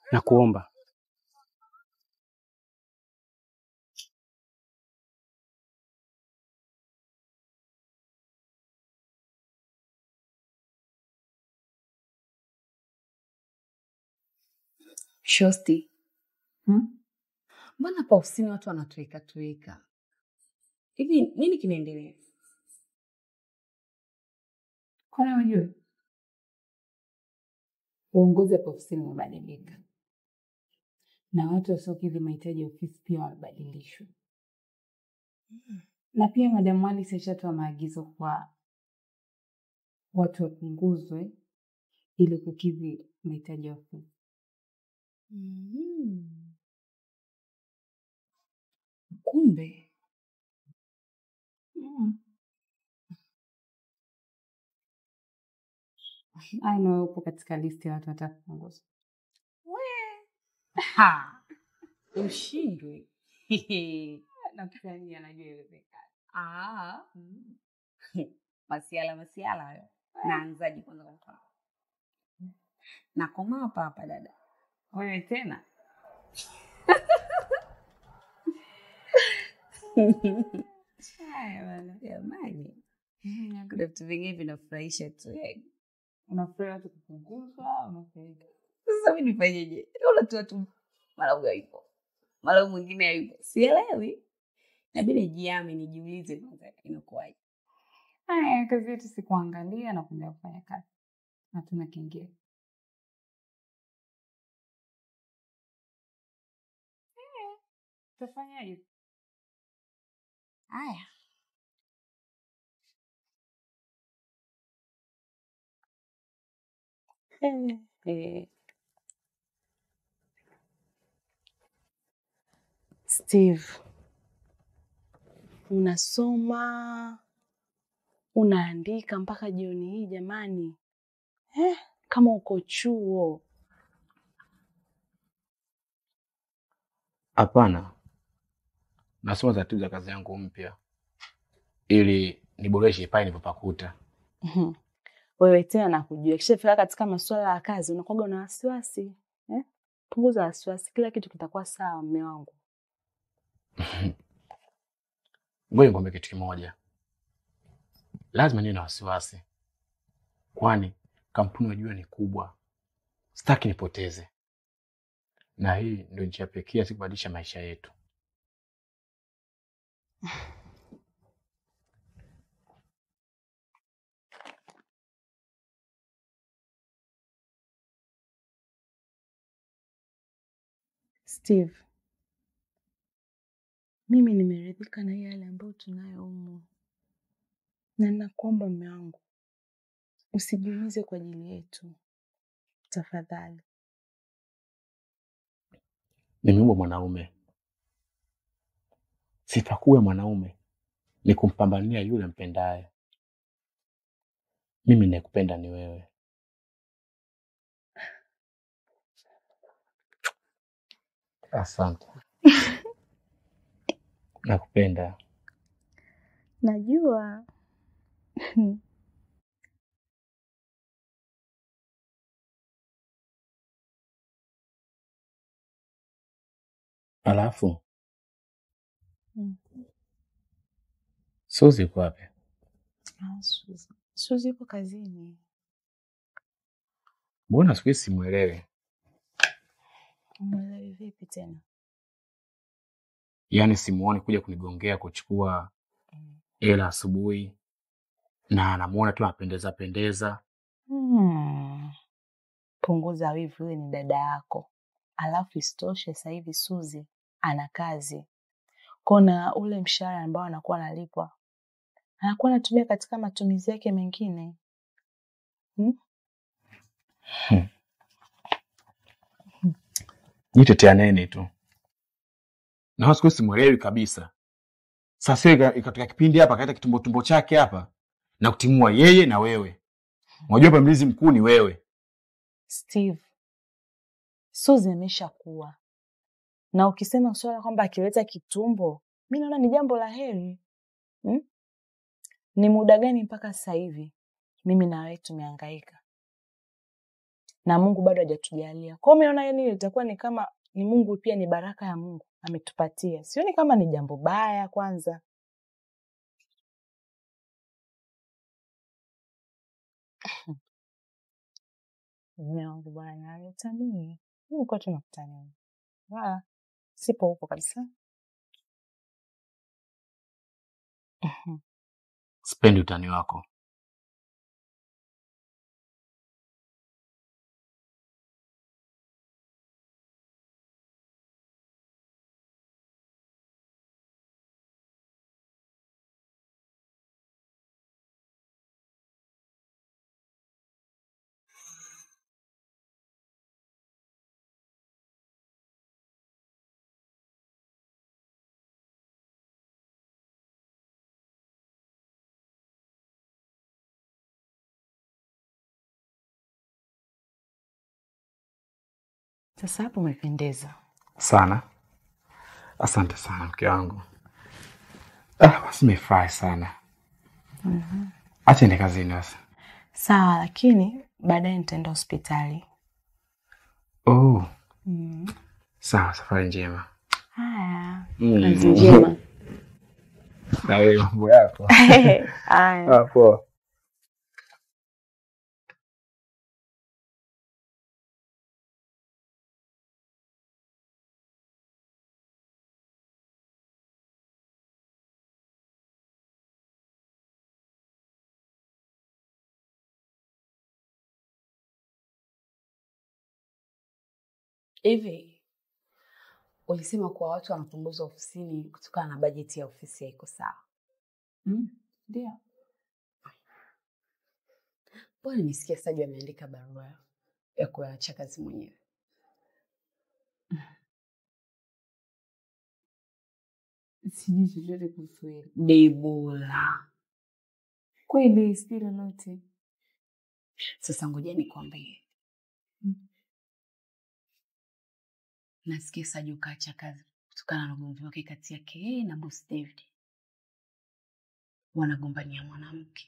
na kuomba Shosti, hmm? Mbona hapa ofisini watu wanatueka tueka hivi? Nini kinaendelea? Kwani unajua uongozi hapa ofisini umebadilika na watu wasiokidhi mahitaji ya ofisi pia wamebadilishwa, na pia Madam Alice ashatoa maagizo kwa watu wapunguzwe ili kukidhi mahitaji ya ofisi. Mm. Kumbe Mm. I know upo katika listi ya watu wataka kupunguzwa. ha, ushindwe Nakutania, najua iwezekana. Ah, mm. masiala masiala hayo. Naanzaje kwanza? Kwa mfano, nakoma hapa hapa dada. Wewe tena Haya bana, jamani, kuna vitu vingine vinafurahisha tu yani. unafurahi watu kupunguzwa, unafurahi Sasa mi nifanyeje? Naona tu watu mara huyo hayupo, mara huyu mwingine hayupo, sielewi. Nabidi nijiame, nijiulize kwanza inakuwaje. Haya, kazi yetu si kuangalia na kuendelea kufanya kazi, hatuna kingine. Utafanyaje? Haya, Eh, eh. Steve, unasoma unaandika mpaka jioni hii jamani, eh, kama uko chuo. Hapana, nasoma taratibu za kazi yangu mpya ili niboreshe pale nilipopakuta. Mhm. Wewe tena nakujua, kishafika katika masuala ya kazi unakuwaga na wasiwasi eh? Punguza wasiwasi, kila kitu kitakuwa sawa, mme wangu. Ngoja nikwambie kitu kimoja, lazima niwe na wasiwasi, kwani kampuni unajua ni kubwa, sitaki nipoteze, na hii ndio njia pekee ya kubadilisha maisha yetu. Steve, mimi nimeridhika na yale ambayo tunayo humu, na nakuomba mme wangu usijiumize kwa ajili yetu tafadhali. Nimeumbwa mwanaume, sifa kuu ya mwanaume ni kumpambania yule mpendaye. Mimi ninayekupenda ni wewe. Asante, nakupenda. Najua Alafu Mm. Suzi yuko wapi? Ah, Suzi. Suzi yupo kazini. Mbona siku hizi simwelewi? Umeelewi vipi tena? Yaani simuoni kuja kunigongea kuchukua Mm. hela asubuhi, na namuona tu anapendeza pendeza. Hmm. Punguza wivu, huyu ni dada yako. Alafu isitoshe sasa hivi Suzi ana kazi kona, ule mshahara ambao anakuwa analipwa anakuwa anatumia katika matumizi yake mengine hmm? Jiteteaneni tu, na siku hizi simwelewi kabisa. Sasa ika- ikatoka kipindi hapa akaita kitumbo tumbo chake hapa na kutimua yeye na wewe. Unajua hapa mlinzi mkuu ni wewe. Steve, Suzi ameshakuwa na ukisema swala kwamba akileta kitumbo, mi naona ni jambo la heri hmm? Ni muda gani mpaka sasa hivi mimi na wewe tumehangaika na Mungu bado hajatujalia. Kwa hiyo mimi naona yani itakuwa ni kama ni Mungu pia ni baraka ya Mungu ametupatia. Sioni kama ni jambo baya kwanza. Mume wangu bwana anitanii. Mimi kwa tunakutania. Wala sipo huko kabisa. Mhm. Sipendi utani wako. Sasa hapo umependeza. Sana. Asante sana mke wangu. Ah, basi nimefurahi sana. Acha ni kazini sasa. Sawa, lakini baadaye nitaenda hospitali. Oh, Mm. sawa, safari njema. Haya. Mm. Kazi njema. Na wewe mambo yako. Haya. Ah, poa. Hivi ulisema kuwa watu wanapunguzwa ofisini kutokana na bajeti ya ofisi haiko sawa. Mm, Ndio. Mbona nimesikia Saju ameandika barua ya kuacha kazi mwenyewe? Sijui chochote kuhusu hilo. Debora, Kweli sijui lolote. sasa ngoja nikwambie. Mm. Nasikia Saju kaacha kazi kutokana na ugomvi wake kati yake yeye na boss David. Wanagombania mwanamke.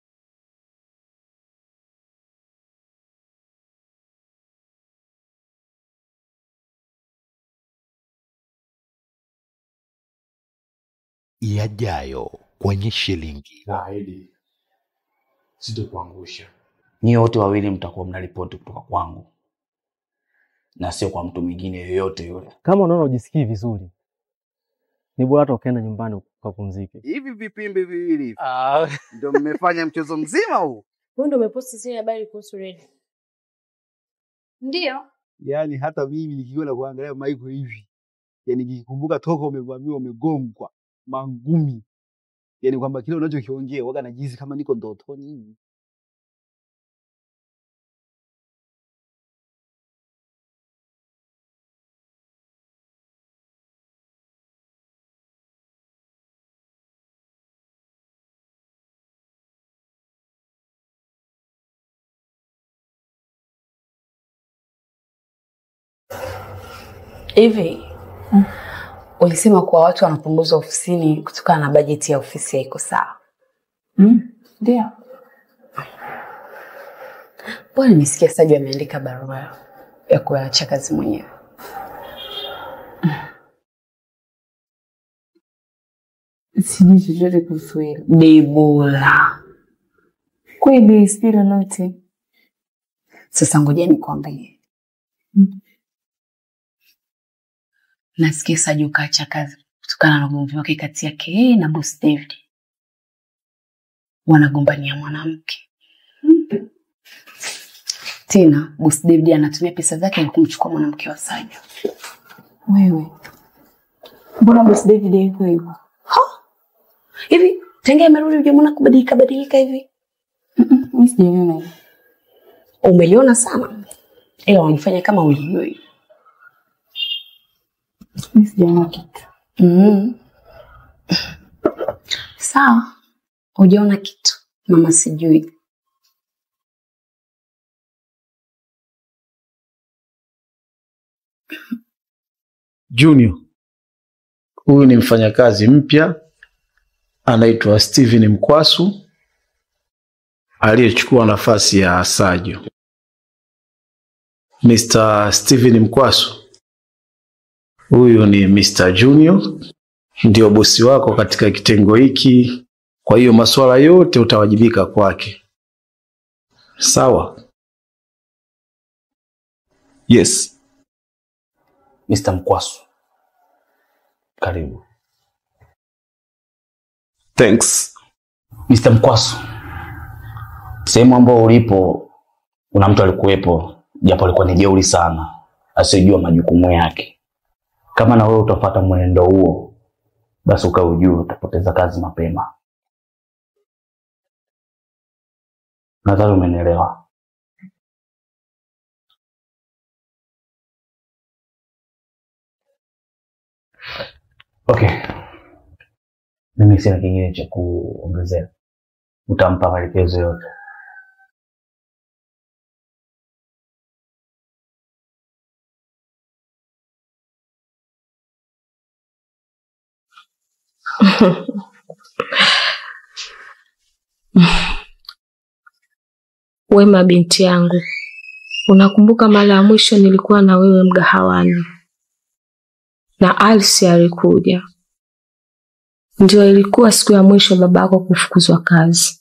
yajayo kwenye shilingi. Naahidi sitokuangusha. Nyie wote wawili mtakuwa mnaripoti kutoka kwangu na sio kwa mtu mwingine yoyote yule. Kama unaona ujisikii vizuri, ni bora hata ukaenda nyumbani ukapumzike. Hivi vipimbi viwili hivi ndio mmefanya mchezo mzima huu? Wewe ndio umeposti zile habari kuhusu Red. Ndio. Yaani hata mimi nikiona kuangalia Michael hivi, yaani nikikumbuka toka umevamiwa umegongwa mangumi, yaani kwamba kile unachokiongea waga najihisi kama niko ndotoni hivi. Hivi ulisema kuwa watu wanapunguzwa ofisini kutokana na bajeti ya ofisi haiko sawa. Mm, Ndio. Mbona nimesikia Saju ameandika barua ya kuacha kazi mwenyewe? Sijui chochote kuhusu hilo. Debora, Kweli sijui lolote. sasa ngoja nikwambie. Mm. Nasikia Saju kaacha kazi kutokana na ugomvi wake kati yake yeye na boss David. Wanagombania mwanamke. Tena boss David anatumia pesa zake na kumchukua mwanamke wa Saju. Wewe. Mbona boss David yuko hivyo? Hivi tangia amerudi hujamwona kubadilika badilika hivi? Mm-mm, Mimi sijaona hivyo. Umeliona sana, ila wanifanya kama ulijui. Mimi sijaona kitu. Mm. Sawa, hujaona kitu, mama sijui. Junior, huyu ni mfanyakazi mpya anaitwa Steven Mkwasu aliyechukua nafasi ya Sajo. Mr. Steven Mkwasu. Huyu ni Mr. Junior, ndio bosi wako katika kitengo hiki, kwa hiyo masuala yote utawajibika kwake. Sawa? Yes. Mr. Mkwasu. Karibu. Thanks. Mr. Mkwasu. Sehemu ambao ulipo kuna mtu alikuwepo, japo alikuwa ni jeuri sana, asiyejua majukumu yake. Kama na wewe utafuata mwenendo huo, basi ukae ujue utapoteza kazi mapema. Nadhani umenielewa. Okay. Mimi sina kingine cha kuongezea. Utampa maelekezo yote. Wema binti yangu, unakumbuka mara ya mwisho nilikuwa na wewe mgahawani na Alsi alikuja? Ndio ilikuwa siku ya mwisho babako kufukuzwa kazi.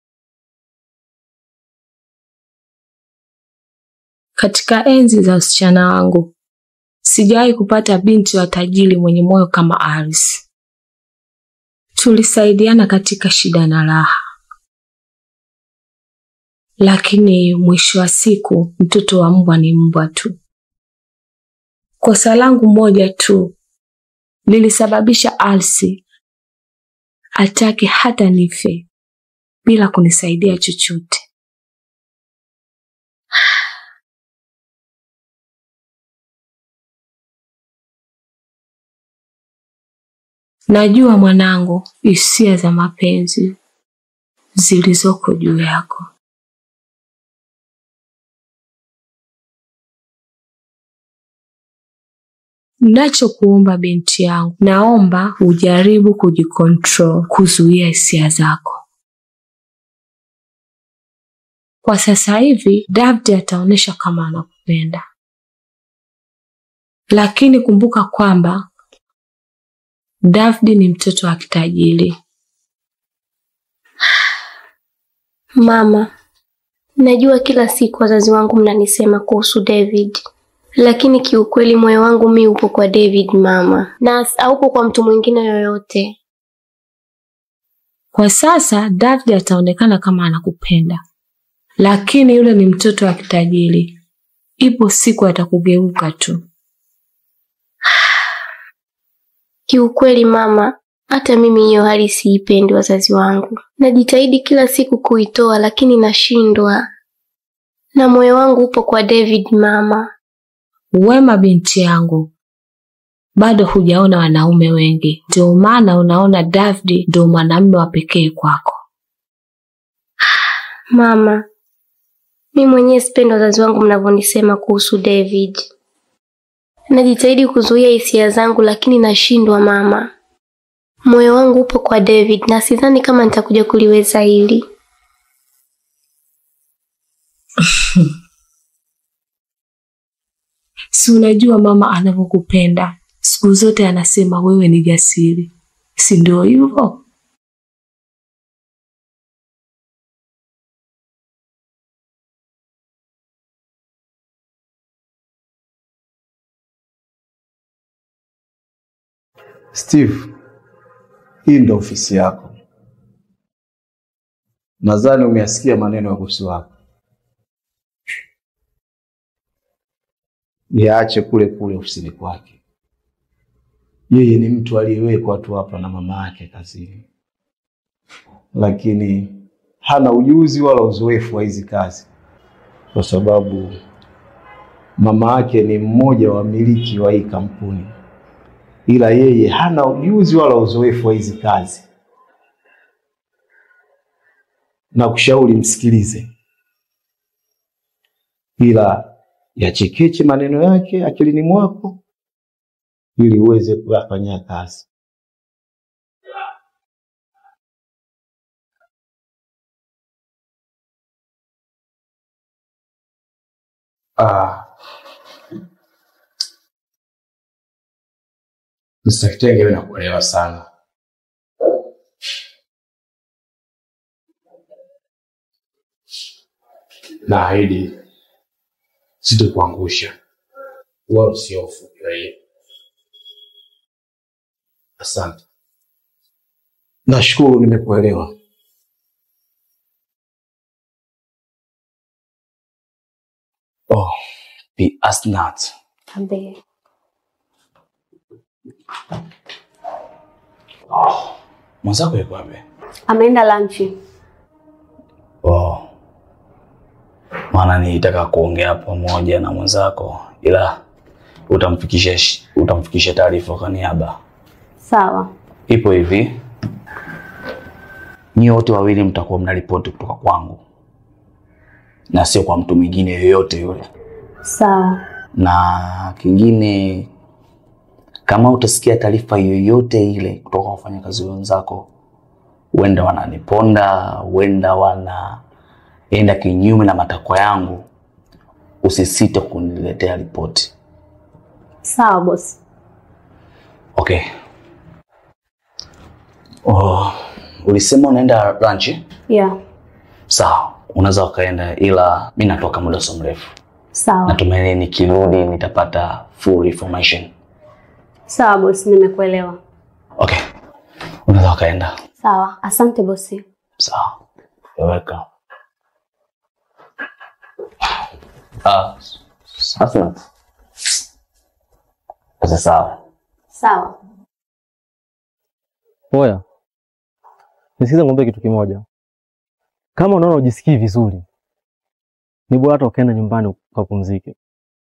Katika enzi za usichana wangu sijawahi kupata binti wa tajiri mwenye moyo kama Alsi. Tulisaidiana katika shida na raha, lakini mwisho wa siku mtoto wa mbwa ni mbwa tu. Kosa langu moja tu lilisababisha Alsi atake hata nife bila kunisaidia chochote. Najua mwanangu, hisia za mapenzi zilizoko juu yako. Nachokuomba binti yangu, naomba ujaribu kujikontrol, kuzuia hisia zako. Kwa sasa hivi David ataonyesha kama anakupenda, lakini kumbuka kwamba David ni mtoto wa kitajiri. Mama, najua kila siku wazazi wangu mnanisema kuhusu David, lakini kiukweli moyo wangu mi upo kwa David mama, na haupo kwa mtu mwingine yoyote. Kwa sasa David ataonekana kama anakupenda, lakini yule ni mtoto wa kitajiri. Ipo siku atakugeuka tu. Kiukweli mama, hata mimi hiyo hali siipendi wazazi wangu. Najitahidi kila siku kuitoa, lakini nashindwa, na moyo wangu upo kwa David mama. Wema binti yangu, bado hujaona wanaume wengi, ndio maana unaona David ndio mwanamume wa pekee kwako. Mama, mi mwenyewe sipendi wazazi wangu mnavyonisema kuhusu David. Najitahidi kuzuia hisia zangu, lakini nashindwa mama. Moyo wangu upo kwa David na sidhani kama nitakuja kuliweza hili. Si unajua mama anavyokupenda, siku zote anasema wewe ni jasiri, si ndio hivyo? Steve, hii ndo ofisi yako. Nadhani umeyasikia maneno ya bosi wako. Yaache kule kule ofisini kwake. Yeye ni mtu aliyewekwa tu hapa na mama yake kazini, lakini hana ujuzi wala uzoefu wa hizi kazi, kwa sababu mama yake ni mmoja wa wamiliki wa hii kampuni ila yeye hana ujuzi wala uzoefu wa hizi kazi. Na kushauri msikilize, ila yachekeche maneno yake akilini mwako ili uweze kuyafanyia kazi. Ah, Mr. Kitenge, mimi nakuelewa sana. Naahidi sitokuangusha wala usihofu juu ya hilo. Asante. Nashukuru nimekuelewa. Oh, Bi Asnat. Ambe. Mwenzako yuko wapi? Ameenda lanchi. Oh. Maana nilitaka kuongea pamoja na mwenzako ila utamfikisha sh- utamfikisha taarifa kwa niaba. Sawa. Ipo hivi, nyie wote wawili mtakuwa mnaripoti kutoka kwangu na sio kwa mtu mwingine yoyote yule. Sawa. Na kingine, kama utasikia taarifa yoyote ile kutoka kwa wafanyakazi wenzako, huenda wananiponda, huenda wanaenda kinyume na matakwa yangu, usisite kuniletea ripoti. Sawa bosi. Okay. Oh, ulisema unaenda lunch? Yeah. Sawa, unaweza ukaenda, ila mi natoka muda sio mrefu. Sawa. Natumaini nikirudi nitapata full information. Sawa bosi, nimekuelewa. Okay, unaweza ukaenda. Sawa. Asante bosi. Sawa, you're welcome. Ah, sasa sasa sawa. Sawa. Oya, nisikize ng'ombe kitu kimoja. Kama unaona ujisikii vizuri, ni bora hata ukaenda nyumbani ukapumzike.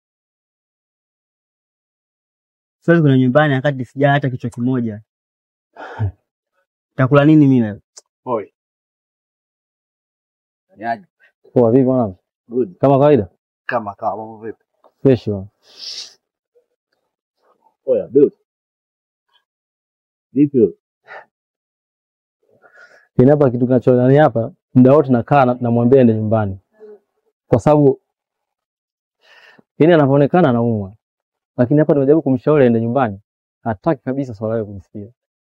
Siwezi kuna nyumbani wakati sijaa hata kichwa kimoja. Takula nini mimi leo? Oi. Yaje. Poa, vipi mwanangu? Good. Kama kawaida? Kama kawa mambo vipi? Fresh bwana. Oya, dude. Vipi? Yaani hapa kitu kinachonani hapa, muda wote nakaa na- namwambia ende nyumbani, kwa sababu yaani anavyoonekana anaumwa, lakini hapa nimejaribu kumshauri aende nyumbani, hataki kabisa swala hilo kujisikia.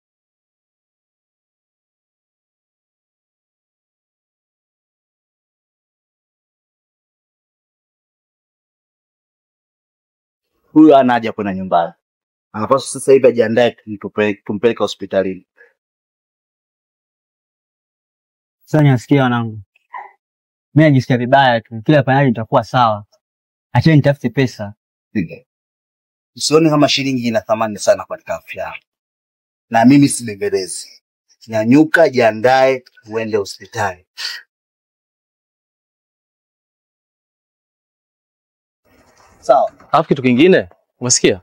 Huyu ana haja kwenda nyumbani, anapaswa sasa hivi ajiandae tumpeleke tumpeleke hospitalini. Sasa nasikia wanangu. Mimi najisikia vibaya tu. Kila panyaji nitakuwa sawa. Acheni nitafute pesa. Usione kama shilingi ina thamani sana katika afya yako, na mimi sibembelezi. Nyanyuka, jiandae, uende hospitali. Sawa. Alafu kitu kingine, umesikia?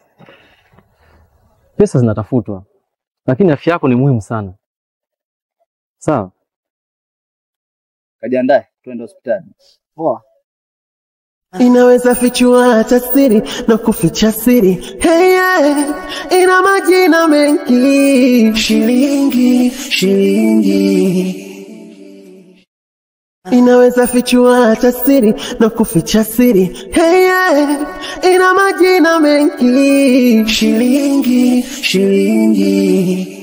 Pesa zinatafutwa, lakini afya yako ni muhimu sana. Sawa? Kajiandae, tuende hospitali. Poa. inaweza fichua hata siri na kuficha siri hey, yeah. ina majina mengi shilingi shilingi inaweza fichua hata siri na kuficha siri hey, yeah. ina majina mengi shilingi shilingi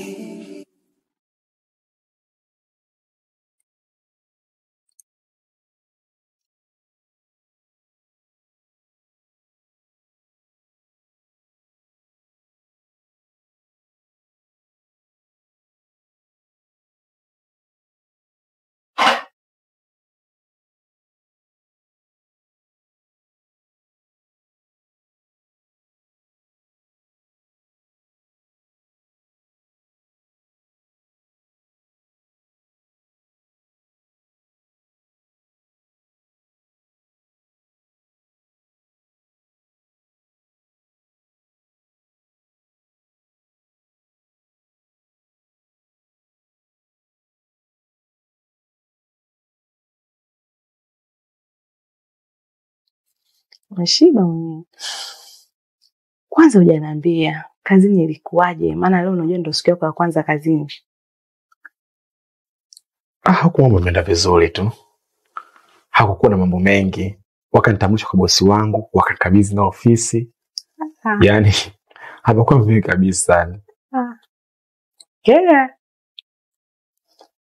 Umeshiba mwenyewe. Kwanza hujaniambia kazini ilikuwaje? Maana leo unajua ndio siku yako ya kwanza kazini. Ah, huku mambo yameenda vizuri tu, hakukuwa na mambo mengi. Wakanitambulisha kwa bosi wangu, wakanikabidhi na ofisi, yaani amekuwa mzuri kabisa yani. Ah. Kenya